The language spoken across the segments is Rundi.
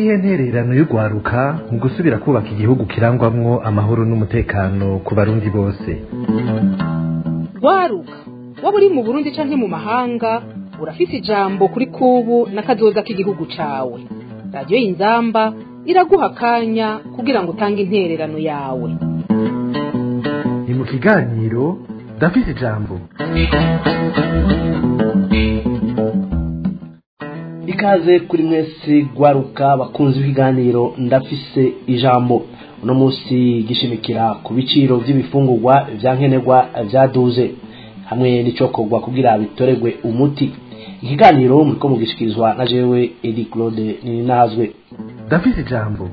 niyihe ntererano y'urwaruka mu gusubira kubaka igihugu kirangwamwo amahoro n'umutekano ku barundi bose rwaruka waba uri mu burundi canke mu mahanga urafise ijambo kuri kubu n'akazoza k'igihugu cawe radiyo y'inzamba iraguha akanya kugira ngo utange intererano yawe ni mu kiganiro ndafise ijambo ikaze kuri mwese gwaruka bakunze ibiganiro ndafise ijambo uno munsi gishimikira ku biciro by'ibifungurwa vya nkenerwa vyaduze hamwe n'icokorwa kugira bitoregwe umuti ikiganiro muriko mugishikirizwa na jewe edi claude nininazwe ndafise ijambo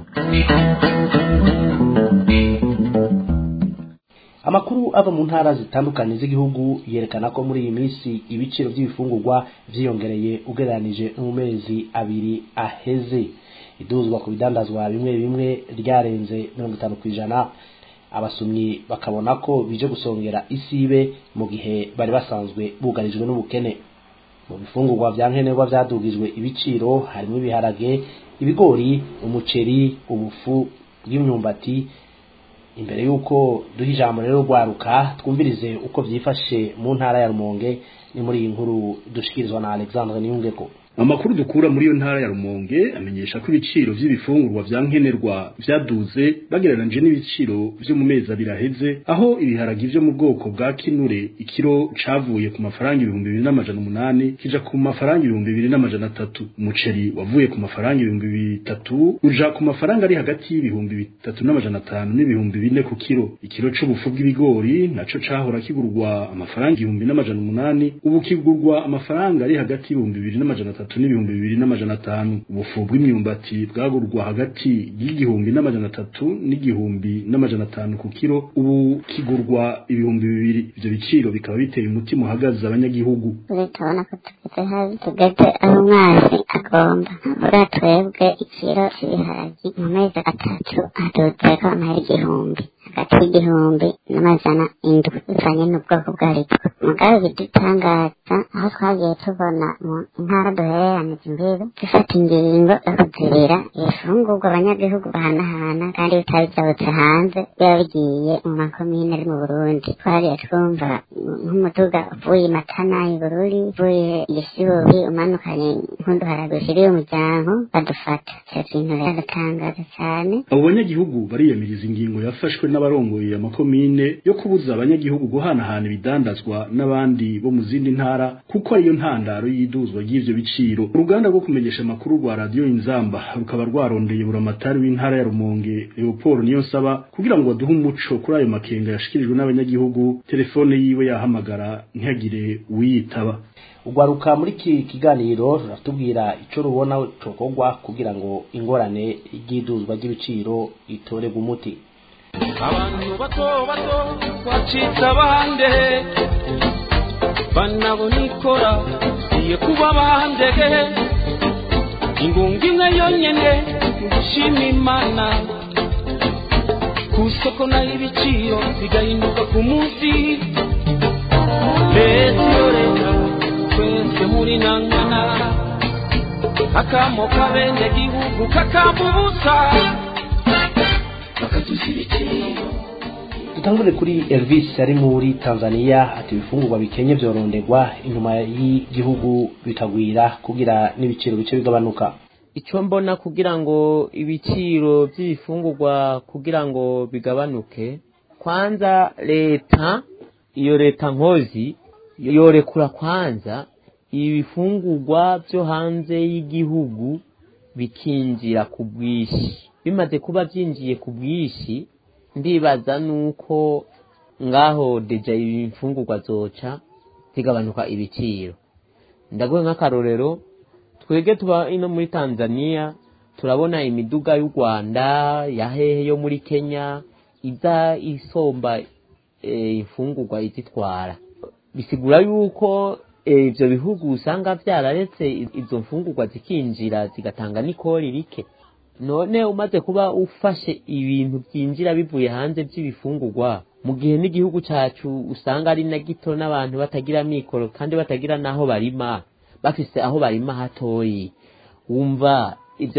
amakuru ava mu ntara zitandukanye z'igihugu yerekana ko muri iyi minsi ibiciro by'ibifungurwa vyiyongereye ugereranije no mu mezi abiri aheze iduzwa ku bidandazwa bimwe bimwe ryarenze mirongo itanu ku ijana abasumyi bakabona ko bije gusongera isibe mu gihe bari basanzwe bugarijwe n'ubukene mu bifungurwa vya nkenerwa vyadugijwe ibiciro harimo ibiharage ibigori umuceri ubufu bw'imyumbati imbere y'uko duha ijambo rero rwaruka twumvirize uko vyifashe mu ntara ya rumonge ni muri iyi nkuru dushikirizwa na alexandre niyungeko amakuru dukura muri iyo ntara ya rumonge amenyesha ko ibiciro vy'ibifungurwa vya nkenerwa vyaduze bagereranije n'ibiciro vyo mu mezi abiri aheze aho ibiharagi vyo mu bwoko bwa kinure ikiro cavuye ku mafaranga ibihumbi bibiri n'amajana umunani kija ku mafaranga ibihumbi bibiri n'amajana atatu umuceri wavuye ku mafaranga ibihumbi bitatu uja ku mafaranga ari hagati y'ibihumbi bitatu n'amajana atanu n'ibihumbi bine ku kiro ikiro c'ubufu bw'ibigori naco cahora kigurwa amafaranga ibihumbi n'amajana umunani ubu kigurwa amafaranga ari hagati y'ibihumbi bibiri n'amajana atatu atatu n'ibihumbi bibiri n'amajana atanu ubufu bw'imyumbati bwagurwa hagati y'igihumbi n'amajana atatu n'igihumbi n'amajana atanu ku kiro ubu kigurwa ibihumbi bibiri ivyo biciro bikaba biteye umutima uhagaze abanyagihugu tubona ko tugeze habi tugeze aho umwasi agomba buriya twebwe ikiro cy'ibiharagi mu mezi atatu haduzeko amahera igihumbi hagati y'igihumbi n'amajana indwi bivanye n'ubwoko bwaritwo mugabe bidutangaza aho twagiye tubona mu ntara duhereranije imbibi dufata ingingo yo kuzibira ibifungurwa abanyagihugu bahanahana kandi bitaba byabutse hanze biba bigiye mu makomine ari mu burundi twariye twumva nk'umuduga uvuye matana ibururi uvuye igisibubi umanukanye nk'uduharaga ushiriye umuryango badufata ivyo bintu biradutangaza cyane abo banyagihugu bariyamiriza ingingo yafashwe n'abarongoye amakomine yo kubuza abanyagihugu guhanahana ibidandazwa n'abandi bo mu zindi ntara kuko ariyo ntandaro y'iduzwa ry'ivyo biciro uruganda rwo kumenyesha amakuru rwa radiyo inzamba rukaba rwarondeye buramatari w'intara ya rumonge leopold niyonsaba kugira ngo baduhe umuco kuri ayo makenga yashikirijwe n'abanyagihugu telefone yiwe yahamagara ntihagire uwiyitaba ugwaruka muri iki kiganiro ruratubwira ico rubona cokorwa kugira ngo ingorane ry'iduzwa ry'ibiciro itorerwe umuti abantu bato bato bacitse abande banabona ikora iye kuba abande ingunga imwe yonyene gushima imana ku isoko naho ibiciro bigahinduka ku munsi leta iyo leta twese muri nangana akamo kabene gihugu kakamubusa bakaduza ibiciro dutangure kuri elvis ari muri tanzania ati ibifungurwa bikenye vyorondegwa inyuma y'igihugu bikagwira kugira n'ibiciro bice bigabanuka icyo mbona kugira ngo ibiciro by'ibifungurwa kugira ngo bigabanuke kwanza leta iyo leta nkozi yorekura kwanza ibifungurwa byo hanze y'igihugu bikinjira ku bwinshi bimaze kuba byinjiye ku bwinshi ndibaza nuko ngaho deja ibifungurwa zoca zigabanuka ibiciro ndaguhe nk'akarorero twege tuba ino muri tanzania turabona imiduga y'u rwanda ya hehe yo muri kenya iza isomba imfungurwa izitwara bisigura yuko ibyo bihugu usanga byararetse izo mfungurwa zikinjira zigatanga n'ikori rike none umaze kuba ufashe ibintu byinjira bivuye hanze by'ibifungurwa mu gihe n'igihugu cyacu usanga ari na gito n'abantu batagira mikoro kandi batagira n'aho barima bafise aho barima hatoyi wumva ibyo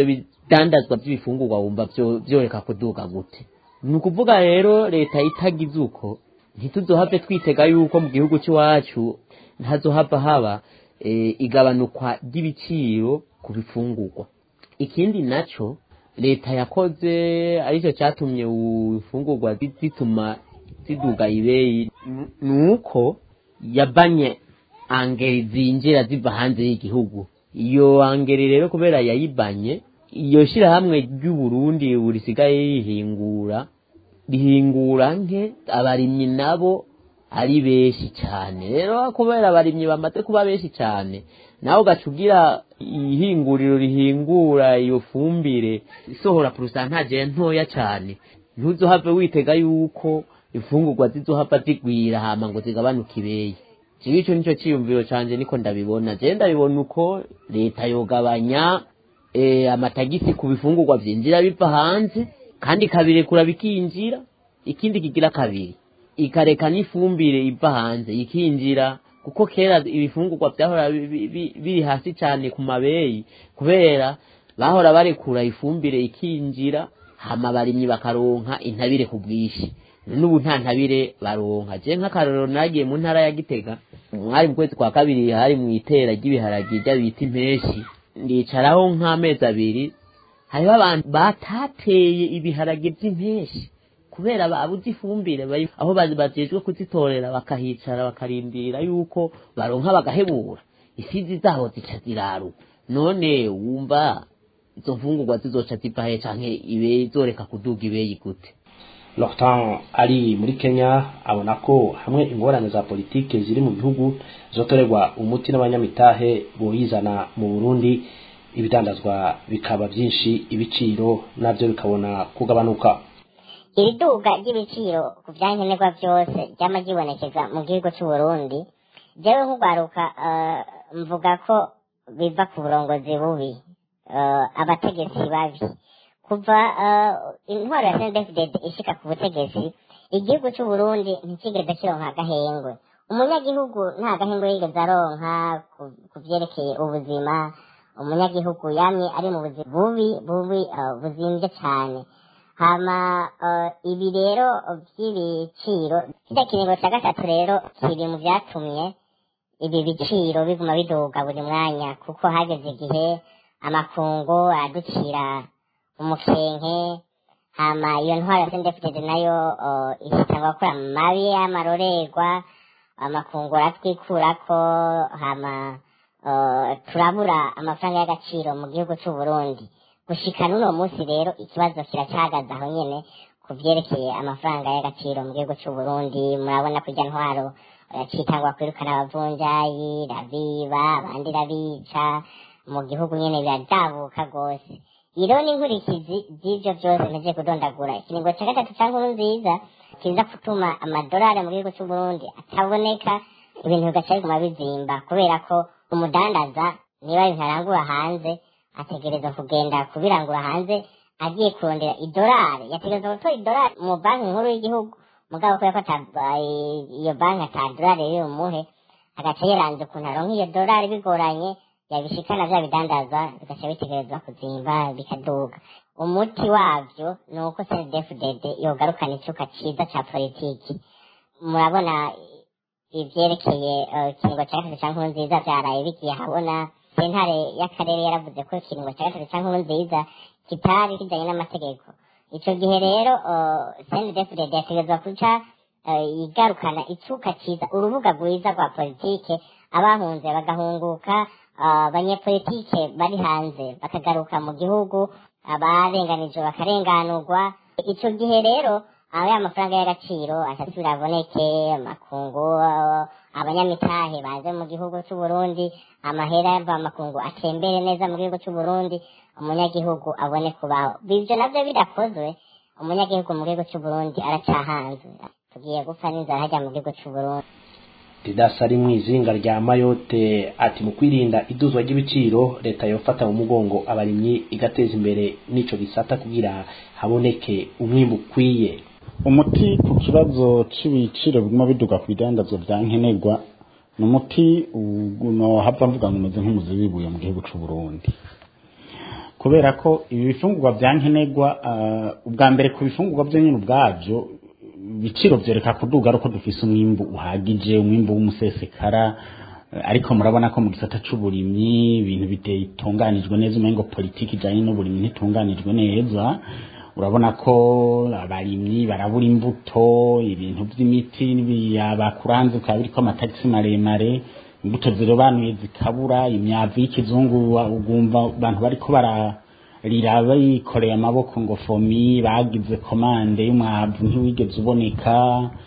ibidandazwa by'ibifungurwa wumva byo- byoreka kuduga gute ni ukuvuga rero leta itagize uko ntituzohave twitega yuko mu gihugu cy'iwacu ntazohava haba eh, igabanukwa ry'ibiciro ku bifungurwa ikindi naco leta yakoze aricyo cyatumye ibifungurwa zi- zituma ziduga ibeyi n- nuko yabanye angeri zinjira ziva hanze y'igihugu iyo angeri rero kubera yayibanye iyo shyirahamwe ry'uburundi burisigaye rihingura rihingura nke abarimyi nabo ari benshi cyane rero kubera abarimyi bamaze kuba benshi cyane nawe ugaca ugira ihinguriro rihingura iyo fumbire isohora porosantaje ntoya cyane ntuzohave witega yuko imfungurwa zizohava zigwira hama ngo zigabanuke ibeyi kibi icyo nicyo cyiyumviro cyanjye niko ndabibona je ndabibona uko leta yogabanya eh, amatagisi ku bifungurwa byinjira biva hanze kandi ikabirekura bikinjira ikindi kigira kabiri ikareka n'ifumbire iva hanze ikinjira kuko kera ibifungurwa byahora bi- bi- bi- biri hasi cyane ku mabeyi kubera bahora barekura ifumbire ikinjira hama abarimyi bakaronka intabire ku bwinshi n'ubu nta ntabire baronka je nk'akarorero nagiye mu ntara ya gitega mwari mu kwezi kwa kabiri hari mu itera ry'ibiharagi rya bita impeshi ndicaraho nk'amezi abiri hariho abantu batateye ibiharage by'impeshi kubera babuze ifumbire bari aho bazi bajejwe kuzitorera bakahicara bakarindira yuko baronka bagahebura isizi zaho zica ziraru none wumva izo mfungurwa zizoca ziva he canke ibe zoreka kuduga ibeyi gute Lortan ari muri Kenya abona ko hamwe ingorane za politike ziri mu gihugu zotorerwa umuti n'abanyamitahe boyizana mu Burundi ibidandazwa bikaba byinshi ibiciro navyo bikabona kugabanuka iri duga ry'ibiciro ku byankenerwa byose ryama ryibonekeza mu gihugu cy'u Burundi jewe nk'ugwaruka eh, mvuga ko biva ku burongozi bubi eh, abategetsi babi kuva eh, intwaro ya CNDD-FDD ishika ku butegetsi igihugu cy'u Burundi ntikigeze kironka agahengwe umunyagihugu nta gahengwe yigeze aronka ku- ku vyerekeye ubuzima umunyagihugu yamye ari mu buzima bubi bubi eh, buzimvye cyane hama eh, ibi rero by'ibiciro kirya kiringo cya gatatu rero kiri mu byatumye ibi biciro biguma biduga buri mwanya kuko hageze igihe amakungu aducira umukenke hama iyo ntwaro ya sendefitede nayo eh, ihitangwa gukora mabi y'amarorerwa amakungu aratwikurako hama eh, turabura amafaranga y'agaciro mu gihugu cy'u Burundi gushika n'uno munsi rero ikibazo kiracyahagaze aho nyene ku vyerekeye amafaranga y'agaciro mu gihugu cy'u Burundi murabona ko irya ntwaro yacitangwa kwirukana abavunjayi rabiba abandi rabica mu gihugu nyene biradabuka rwose iro ni inkurikizi z'ivyo vyose nteze kudondagura ikiringo ca gatatu ca nkuru nziza kiza gutuma amadolari mu gihugu cy'u Burundi ataboneka ibintu bigaca biguma bizimba kubera ko umudandaza niba ibintu arangura hanze ategereza kugenda kubirangura hanze agiye kurondera idolari yategereza gutora idolari mu banki nkuru y'igihugu mugabo kubera ko ata- iyo banki ata dolari riri bumuhe agaca yiranze ukuntu aronka iyo dolari bigoranye yabishikana vya bidandaza bigaca bitegerezwa kuzimba bikaduga umuti wavyo ni uko cdfdd yogarukana icuka ciza ca politiki murabona ivyerekeye eh, ikiringo ca gatatu ca nkuru nziza vyaraye bigiye habona sentare y'akarere yaravuze ko ikiringo ca gatatu ca nkuru nziza kitari kijanye n'amategeko ico gihe rero cndfdd yategerezwa kuca eh, igarukana icuka ciza urubuga rwiza rwa politike abahunze bagahunguka ah, abanyepolitike bari hanze bakagaruka mu gihugu abarenganijwe bakarenganurwa ico gihe rero aho ya mafaranga y'agaciro asasubira aboneke amakungu ah, abanyamitahe baze mu gihugu c'u Burundi amahera yava makungu atembere neza mu gihugu c'u Burundi umunyagihugu abone kubaho ivyo navyo bidakozwe umunyagihugu mu gihugu c'u Burundi aracahanzwe tugiye gupfa n'inzara hajya mu gihugu c'u Burundi didasi ari mu izinga rya mayote ati mu kwirinda iduzwa ry'ibiciro leta yofata mu mugongo abarimyi igateza imbere n'ico gisata kugira haboneke umwimbu ukwiye umuti ku kibazo c'ibiciro biguma biduga ku bidandazwa vya nkenerwa ni umuti uno hava mvuga ngo umeze nk'umuzi w'ibuye mu gihugu c'u Burundi kubera ko ibi bifungurwa bya nkenerwa ubwa mbere ku bifungurwa byo nyine ubwabyo ibiciro byereka kuduga ari uko dufise umwimbu uhagije umwimbu w'umusesekara ariko murabona ko mu gisata c'uburimyi ibintu bitunganijwe neza umengo politiki ijanye n'uburimyi ntitunganijwe neza urabona ko abarimyi barabura imbuto ibintu by'imiti bakuranze bikaba biriko amatagisi maremare imbuto zirobanuye zikabura imyavu y'ikizungu ugumva abantu bariko bararira bikoreye amaboko ngo fomi bagize komande y'umwavu ntiwigeze uboneka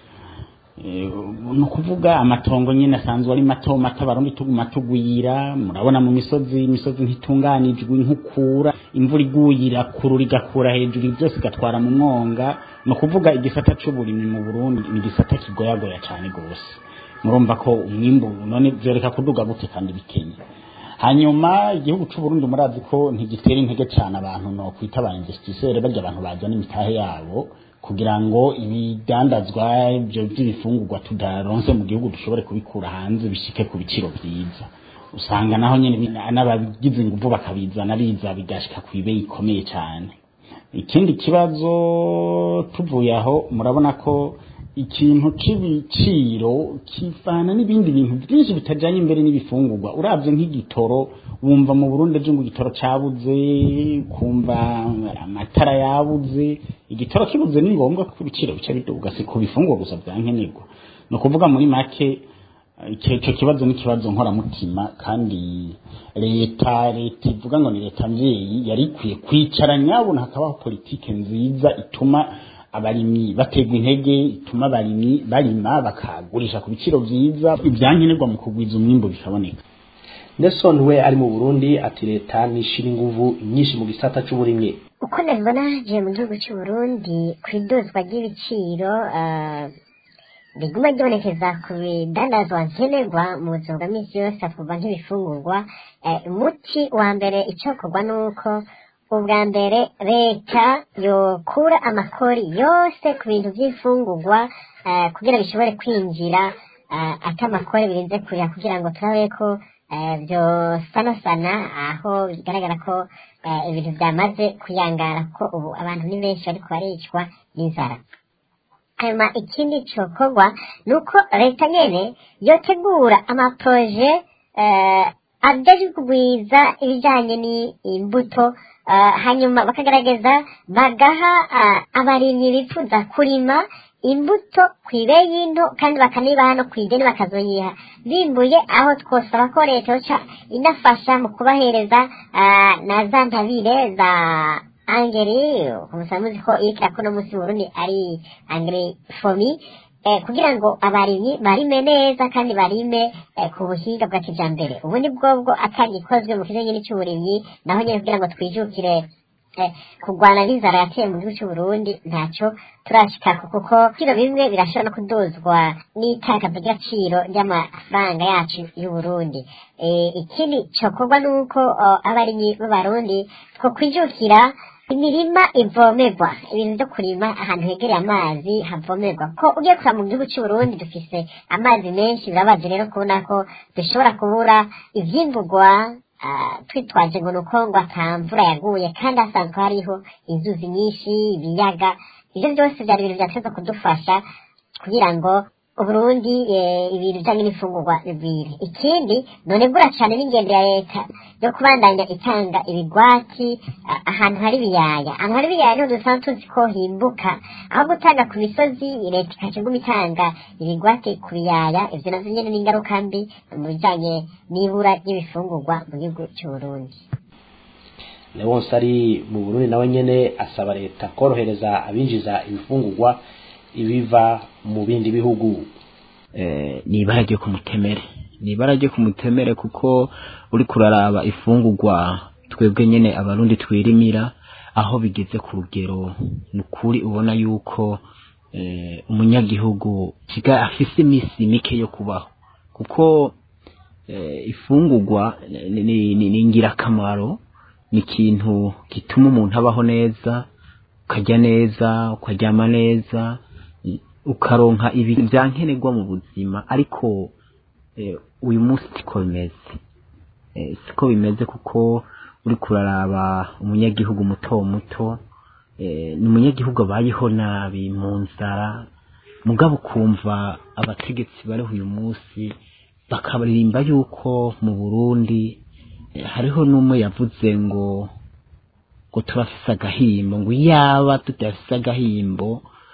ni ukuvuga amatongo nyine asanzwe ari mato mato abarundi tuguma tugwira murabona mu misozi imisozi ntitunganijwe inkukura imvura iguye irakurura igakura hejuru byose igatwara mu mwonga ni ukuvuga igisata c'uburimyi mu burundi ni igisata kigoyagoya cyane rwose murumva ko umwimbu none byoreka kuduga gute kandi bikenye hanyuma igihugu c'uburundi murazi ko ntigitera intege cyane abantu no kwita ba investisseur barya abantu bajana imitahe yabo kugira ngo ibidandazwa ibyo by'ibifungurwa tudaronse mu gihugu dushobore kubikura hanze bishike ku biciro byiza usanga naho nyine n'abagize ingufu bakabizana biza bigashika ku ibe ikomeye cyane ikindi kibazo tuvuye aho murabona ko ikintu c'ibiciro kivana n'ibindi bintu byinshi bitajanye imbere n'ibifungurwa uravye nk'igitoro wumva mu Burundi ejo ngo igitoro cabuze kumva amatara yabuze igitoro kibuze ni ngombwa ko ibiciro bica biduga si ku bifungurwa gusa vyankenerwa ni ukuvuga muri make icyo kibazo ni ikibazo nkoramutima kandi leta leta ivuga ngo ni leta mvyeyi yari ikwiye kwicara nyabona hakabaho politike nziza ituma abarimyi bategwa intege ituma abarimyi barima bakagurisha ku biciro vyiza ibyankenerwa mu kugwiza umwimbo bikaboneka Nelson we ari mu Burundi ati leta nishira inguvu nyinshi mu gisata c'uburimyi uko nabibona je mu gihugu cy'u Burundi ku idozwa ry'ibiciro riguma ryonekeza ku bidandazwa nkenerwa mu buzima bwa misi yose kuva nk'ibifungurwa umuti wa mbere icokorwa nuko ubwa mbere leta yokura amakori yose ku bintu by'ifungurwa kugira bishobore kwinjira ati amakori birinze kurira kugira ngo turabe ko byosanasana aho bigaragara ko ibintu byamaze kuyangara ko ubu abantu ni benshi bariko baricwa n'inzara hanyuma ikindi cokorwa ni uko leta nyene yotegura amaproje ajejwe kugwiza ibijanye n'imbuto hanyuma bakagaragaza bagaha abarimyi bifuza kurima imbuto ku ibeyi nto kandi bakanibaha no ku ideni bakazoyiha bimbuye aho twosaba ko leta yoca inafasha mu kubahereza na za ntabire za angeri umusa muzi ko iriko irakora umunsi Burundi ari angeri fomi kugira ngo abarimyi barime neza kandi barime ku buhinga bwa kijambere ubu ni bwobwo atagikozwe mu kijanye n'ic'uburimyi naho nyene kugira ngo twijukire kurwana n'inzara yateye mu gihugu cy'u Burundi ntacyo turashikako kuko kiro bimwe birashobora no kudozwa n'itakaza ry'agaciro ry'amafaranga yacu y'u Burundi ikindi cokorwa nuko abarimyi b'abarundi two kwijukira imirima ivomerwa ibintu byo kurima ahantu hegereye amazi havomerwa ko ugiye kureba mu gihugu cy'u Burundi dufise amazi menshi birabaje rero kubona ko dushobora kubura ivyimburwa twitwaje ngo nuko ngo atamvura yaguye kandi hasanzwe hariho inzuzi nyinshi ibiyaga ibyo byose byari ibintu byateza kudufasha kugira ngo uburundi ibintu bijanye n'imfungurwa bigwire ikindi none gura cane n'ingendo ya leta yo kubandanya itanga ibigwati ahantu hari ibiyaya ahantu hari ibiyaya niho dusanzwe tuzi ko himbuka aho gutanga ku misozi leta ikaca iguma itanga ibigwati ku biyaya ivyo navyo nyene n'ingaruka mbi mu bijanye n'ibura ry'ibifungurwa mu gihugu c'uburundi Leonce ari mu Burundi nawe nyene asaba leta korohereza abinjiza ibifungurwa ibiva mu bindi bihugu ni ibara ryo ku mutemere ni ibara ryo ku mutemere kuko uri kuraraba ifungurwa twebwe nyene abarundi twirimira aho bigeze ku rugero ni ukuri ubona yuko umunyagihugu kiga afise iminsi mike yo kubaho kuko ifungurwa ni ingirakamaro ni ikintu gituma umuntu abaho neza ukarya neza ukaryama neza ukaronka ibintu byankenerwa mu buzima ariko uyu munsi siko bimeze siko bimeze kuko uri kuraraba umunyagihugu muto muto eh, ni umunyagihugu abayeho nabi mu nzara mugabo ukumva abategetsi bariho uyu munsi bakaririmba yuko mu burundi eh, hariho n'umwe yavuze ngo ngo turafise agahimbo ngo yaba tudafise agahimbo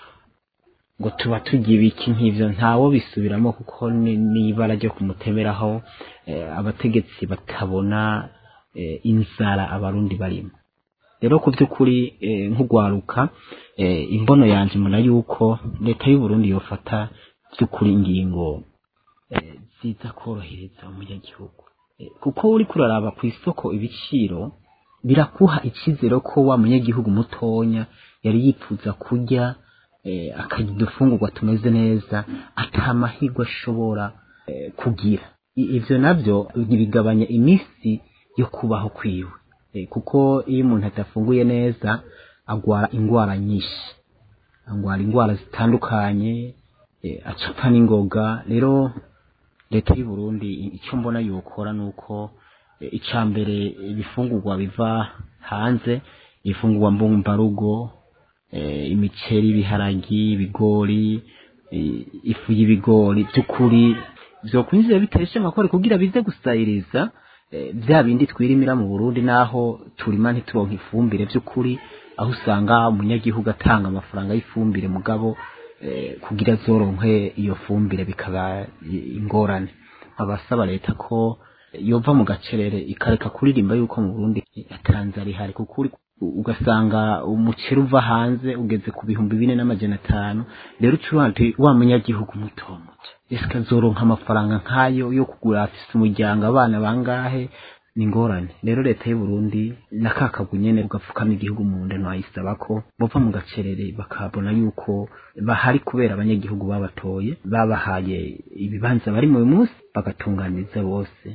ngo tuba tugira ibiki nk'ivyo ntawo bisubiramo kuko ni n'ibara ryo kumutemeraho eh, abategetsi batabona eh, inzara abarundi barimo rero ku by'ukuri eh, nk'ugwaruka eh, imbono yanje mbona yuko leta y'u Burundi yofata by'ukuri ingingo eh, ziza korohereza umunyagihugu Eh, kuko uri kuraraba ku isoko ibiciro birakuha icyizere ko wa munyagihugu mutonya yari yifuza kurya eh, akarya udufungurwa tumeze neza ata mahirwe ashobora eh, kugira I- ivyo navyo ntibigabanya iminsi yo kubaho kwiwe Eh, kuko iyo umuntu adafunguye neza agwara ingwara nyinshi agwara ingwara zitandukanye eh, acapfa n'ingoga rero leta y'u Burundi icyo mbona yokora nuko eh, icya mbere ibifungurwa biva hanze ibifungurwa mbumbarugo eh, imiceri ibiharagi ibigori eh, ifu y'ibigori by'ukuri vyokwinjira biteshe amakore kugira bize gusayiriza eh, vya bindi twirimira mu Burundi naho turima ntituronka ifumbire by'ukuri aho usanga umunyagihugu atanga amafaranga y'ifumbire mugabo eh, kugira zoronke iyo fumbire bikaba i- ingorane abasaba leta ko yova mu gacerere ikareka kuririmba yuko mu Burundi atanzara ihari kuko uri ugasanga umuceri uva hanze ugeze ku bihumbi bine n'amajana atanu rero ucuranti wa munyagihugu muto muto ese azoronka amafaranga nk'ayo yo kugura afise umuryango abana bangahe ni ingorane rero leta y'u Burundi na ka kagwi nyene ugapfukama igihugu mu nda ntwayisaba ko bova mu gacerere bakabona yuko bahari kubera abanyagihugu babatoye babahaye ibibanza bari mu munsi bagatunganiriza bose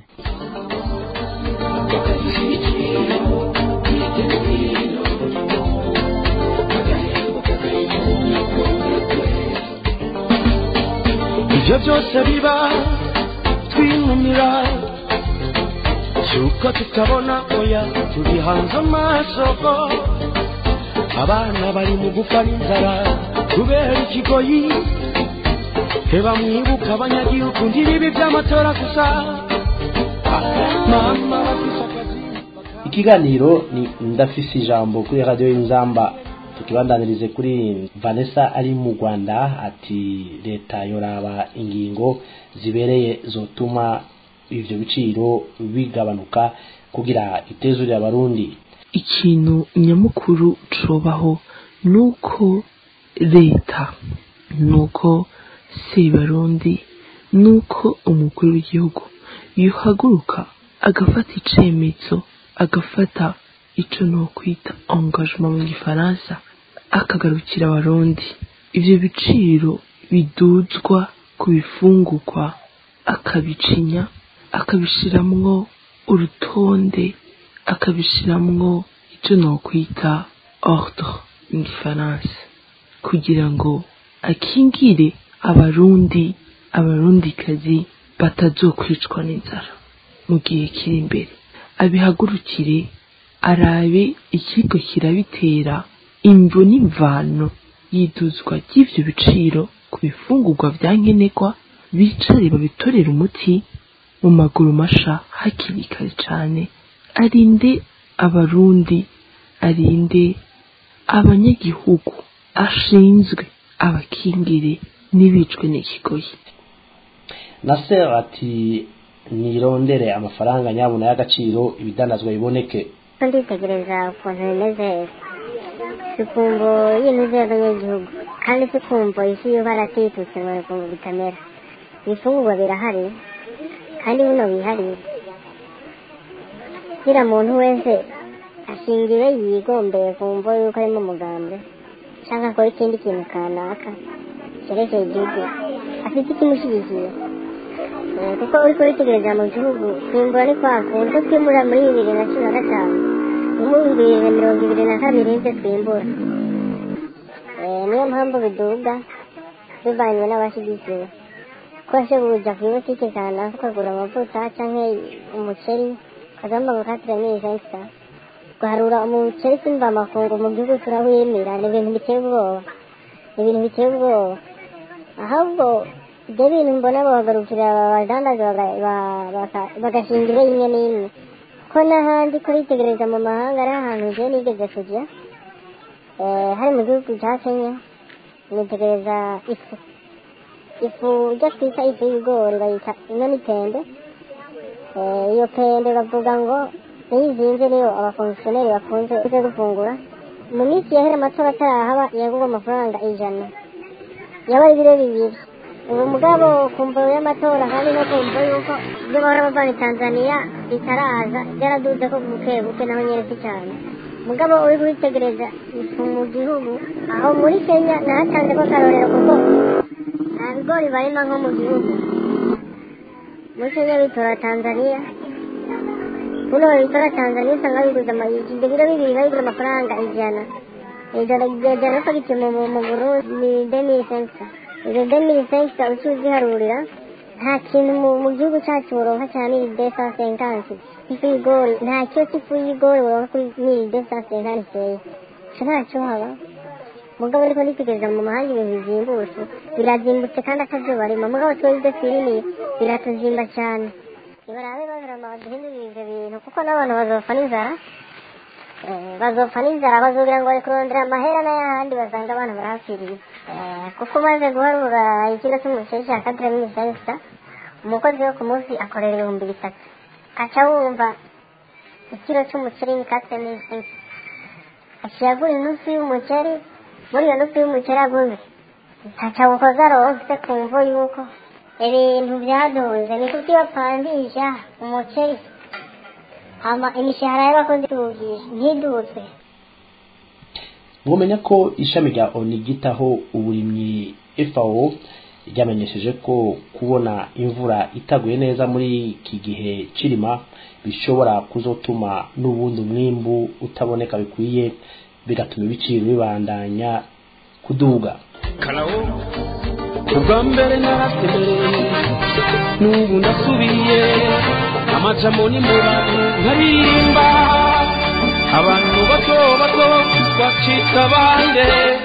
ibyo byose biba twinumira cyuko tutabona oya tubihanze amaso abana bari mu gupfa n'inzara kubera ikigoyi heba mwibuka abanyagihugu ntibibi by'amatora gusa mama bafise akazi ikiganiro ni ndafise ijambo kuri radiyo y'inzamba tukibandanirize kuri vanessa ari mu rwanda ati leta yoraba ingingo zibereye zotuma ivyo biciro bigabanuka kugira itezurire abarundi ikintu nyamukuru cobaho nuko leta nuko sebarundi nuko umukuru w'igihugu yohaguruka agafata icemezo agafata ico nokwita engagement mu gifaransa akagarukira abarundi ivyo biciro biduzwa ku bifungurwa akabicinya akabishiramwo urutonde akabishiramwo icyo nokwita ordre mu gifaransa kugira ngo akingire abarundi abarundikazi batazokwicwa n'inzara mu gihe kiri imbere abihagurukire arabe ikigo kirabitera imvo n'imvano y'iduzwa ry'ivyo biciro ku bifungurwa vya nkenerwa bicare babitorera umuti mu maguru masha hakiri kare cane arinde abarundi arinde abanyagihugu ashinzwe abakingire n'ibicwe n'ikigoyi nasser ati nirondere amafaranga nyabuna y'agaciro ibidandazwa biboneke ko nditegereza ukuntu bimeze sikumvo y'imizi y'abanyagihugu kandi sikumvo isi yuba aratitutse ngo bikumvo bitamera ibifungurwa birahari kandi buno bihari kira muntu wese ashingiwe yigombeye kumva yuko arimo umugambwe cyangwa akora ikindi kintu kanaka cyerekeye igihugu afite ikimushyigikiye Eh, kuko uri kuritegereza mu gihugu kwimbura ni kwa kundi ko twimura muri bibiri na cumi na gatanu mu bibiri na mirongo ibiri na kabiri nibyo twimbura Eh, niyo mpamvu biduga bivanywe n'abashyigikiwe ko kuja ku ibutike kanaka ukagura amavuta canke umuceri ukagamba ngo katire ni ivensa guharura umuceri simba amakungu mu gihugu turawimira ni ibintu biteye ubwoba ni ibintu biteye ubwoba ahubwo ibyo bintu mbona bahagarukira abadandaza baga- ba- baka- bagashingira imwe n'imwe ko n'ahandi kubitegereza mu mahanga ari ahantu njyewe nigeze kujya eh, hari mu gihugu cya kenya nitegereza ifu ifu ijya twita ifu y'ibigori bayita ino ni pembe Eh, iyo pembe bavuga ngo niyo izinze niyo abakongisiyoneri bakunze kuza gufungura mu minsi yahera amatora atarahaba yagurwa amafaranga ijana yabaye ibiro bibiri ubu mugabo kumva y'amatora kandi no kumva yuko ibyo bahora bavana i tanzaniya bitaraza byaraduze ko buke buke naho nyeretse cyane mugabo uri kubitegereza ifu mu gihugu aho muri kenya nahatanze ko akarorero kuko nta bigori barima nko mu gihugu muri kenya bitora tanzaniya kuno bitora tanzaniya usanga biguze amayiki ibyo biro bibiri babigura amafaranga ijana ijana ijana ko gipimo mu mu burundi ni demiri senkisa izo demiri senkisa uci uziharurira nta kintu mu- mu gihugu cyacu buronka cya miri desa senkansi ifu y'igori nta kiyo cy'ifu y'igori buronka kuri miri desa senkansi seya ico ntacyo haba mugabo ariko nitegereza mu mahanga ibintu bizimbutse birazimbutse kandi atavyo barima mugabo twebwe ibyo twirimiye biratuzimba cyane nibarabe bavirama baduhindurire ivyo bintu kuko n'abantu bazopfa n'inzara Eh, bazopfa n'inzara bazogira ngo bari kurondera amahera n'ayahandi basanga abantu barahapfiriye Eh, kuko umaze guharura ikiro cy'umuceri cya kadire minisenta umukozi wo ku munsi akorera ibihumbi bitatu aca wumva ikiro cy'umuceri ni kadire minisenta aciye agura inusu y'umuceri muri iyo nusu y'umuceri aguze ntaca bukoza aronse kumva yuko ibintu byaduze ni kuko iyo bapandisha umuceri hama imishahara y'abakozi tugisha ntidutse mwomenya ko ishami rya oni ryitaho uburimyi FAO ryamenyesheje ko kubona imvura itaguye neza muri iki gihe cirima bishobora kuzotuma n'ubundi umwimbu utaboneka bikwiye bigatuma ibiciro bibandanya kuduga karawo ubwa mbere narasemereye n'ubu ndasubiye amajamo ni mu bantu nkaririmba abantu bato bato bacika bande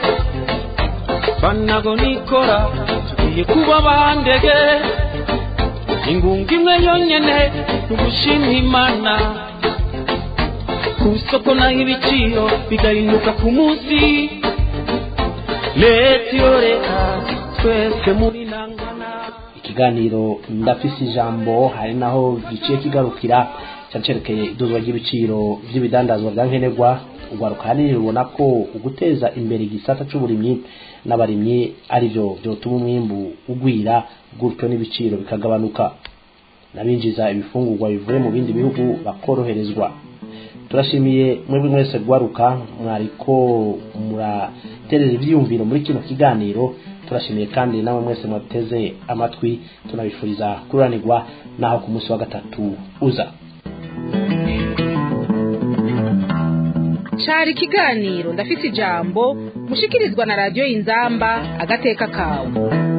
banago nikora tugiye kuba bandege ingunga imwe yonyene tugushima imana ku isoko naho ibiciro bigahinduka ku munsi leta iyo leta twese muri nangana ikiganiro ndafise ijambo hari naho giciye kigarukira cyari cerekeye iduzwa ry'ibiciro by'ibidandazwa bya nkenerwa urwaruka hanini rubona ko uguteza imbere igisata c'uburimyi n'abarimyi ari byo byotuma umwimbu ugwira gutyo n'ibiciro bikagabanuka n'abinjiza ibifungurwa bivuye mu bindi bihugu bakoroherezwa turashimiye mwebwe mwese rwaruka mwariko muraterera ivyiyumviro muri kino kiganiro turashimiye kandi namwe mwese mwateze amatwi tunabifuriza kuranirwa naho ku munsi wa gatatu uza cari ikiganiro ndafise ijambo mushikirizwa na radiyo inzamba agateka kawe